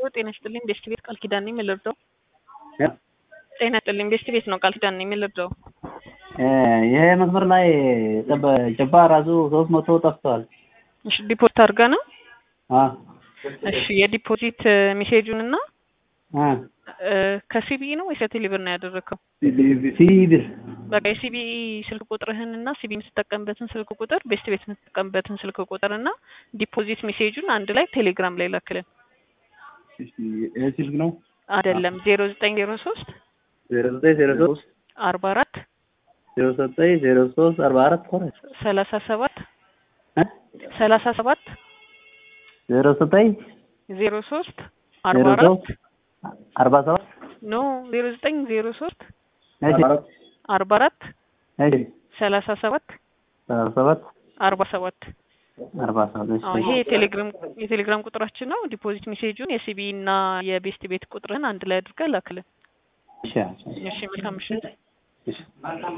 ጤና ይስጥልኝ ቤስት ቤት ቃል ኪዳን ነኝ የምልርዳው ጤና ይስጥልኝ ቤስት ቤት ነው ቃል ኪዳን ነኝ የምልርዳው ይሄ መስመር ላይ ጭባ ራሱ ሶስት መቶ ጠፍቷል። እሺ ዲፖዚት አድርጋ ነው አ እሺ የዲፖዚት ሜሴጁን እና አ ከሲቢኢ ነው ወይስ ከቴሌብር ነው ያደረግከው? ሲቢር በቃ የሲቢኢ ስልክ ቁጥርህን እና ሲቢኢ የምትጠቀምበትን ስልክ ቁጥር ቤስት ቤት የምትጠቀምበትን ስልክ ቁጥር እና ዲፖዚት ሜሴጁን አንድ ላይ ቴሌግራም ላይ ላክልን። ይሄ ስልክ ነው አይደለም ዜሮ ዘጠኝ ዜሮ ሶስት ዜሮ ዘጠኝ ዜሮ ሶስት አርባ አራት ዜሮ ዘጠኝ ዜሮ ሶስት አርባ አራት ሆነ ሰላሳ ሰባት ሰላሳ ሰባት ዜሮ ዘጠኝ ዜሮ ሶስት ዜሮ አርባ አራት ሶስት አርባ ሰባት ኖ ዜሮ ዘጠኝ ዜሮ ሶስት እሺ አርባ አራት እሺ ሰላሳ ሰባት ሰላሳ ሰባት አርባ ሰባት አርባ ሰባት እሺ አዎ ይሄ የቴሌግራም የቴሌግራም ቁጥራችን ነው። ዲፖዚት ሜሴጁን የሲቢኢ እና የቤስት ቤት ቁጥርህን አንድ ላይ አድርገህ ላክልን። እሺ እሺ መልካም ምሽት። እሺ